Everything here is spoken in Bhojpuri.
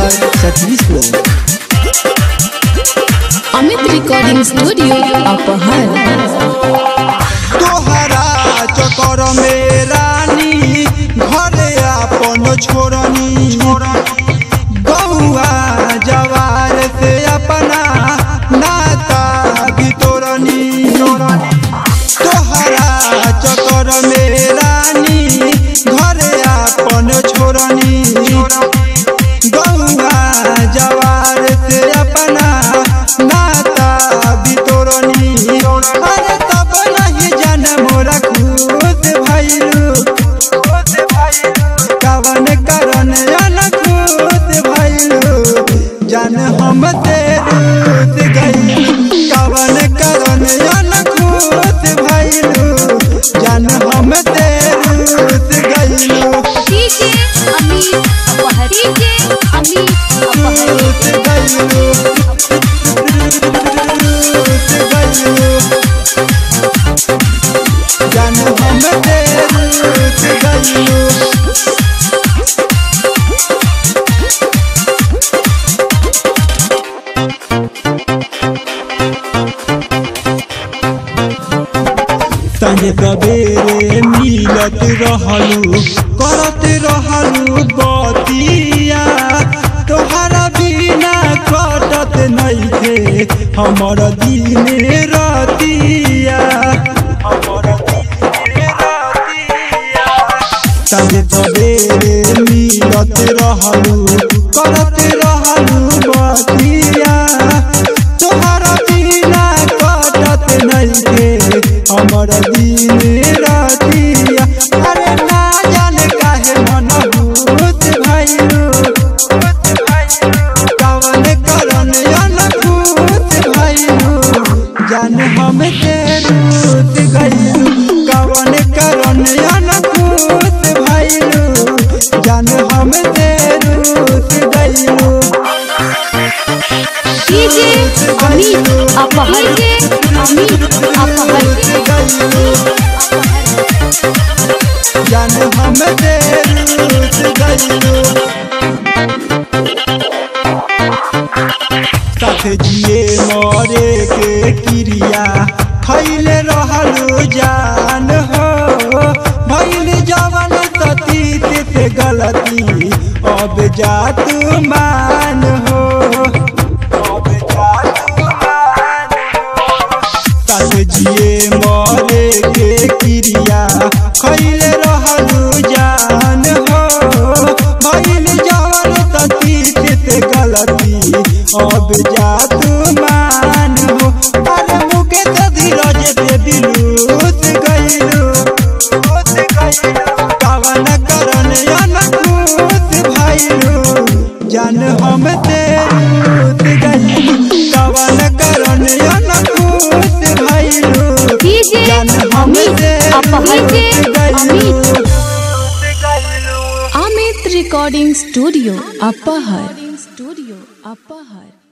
बाजार छत्तीसगढ़ अमित रिकॉर्डिंग स्टूडियो अपहर तोहरा चकर में रानी घरे अपन छोड़नी गौआ जवार से अपना नाता बितोरनी तोहरा चकर में रानी घरे अपन छोड़नी गौआ जवार से अपना नाता बितोरनी अरे तब नहीं जान मोरा खुद भइलू कवन करन जान खुद भइलू जान हम तेरूत गई कवन करन जान खुद भइलू जान हम तेरूत गइलू डीजे अमित अपहर डीजे अमित अपहर रूत गइलू रूत गइलू जान हम तेरूत गइलू संगे सवेरे मिलत रहलू करत रहलू बतिया तोहरा बिना कटत नइखे हमर दिन रतिया हमर दिन रतिया संगे सवेरे मिलत रहलू करत रहलू बतिया तोहरा बिना कटत नइखे हमर दिन रतिया अरे ना जाने काहे मन भूत भइलू कवन करन अनभूत भइलू जान हम तेरूत गइलू कवन करन अनभूत भइलू जान हम तेरूत गइलू डीजे अमित अपहर डीजे अमित अपहर जान हम तेरूत गइलू साथ जिए मरे के क्रिया खैले रहलू जान हो भैल जवन सतीत से गलती अब जा तू मान हो अब जा तू मान हो साथ जिए मरे के क्रिया खैले रहलू जान हो भैल जवन सतीत से गलती अब जा तू मान हो अरे मुके तो धीरज पे दिलूत गइलू कवन करन अनकूत भइलू जान हम तेरूत गइलू कवन करन अनकूत भइलू डीजे जान हम अमित अपहर तेरूत डीजे गइलू अमित अमित रिकॉर्डिंग स्टूडियो अपहर स्टूडियो अपहर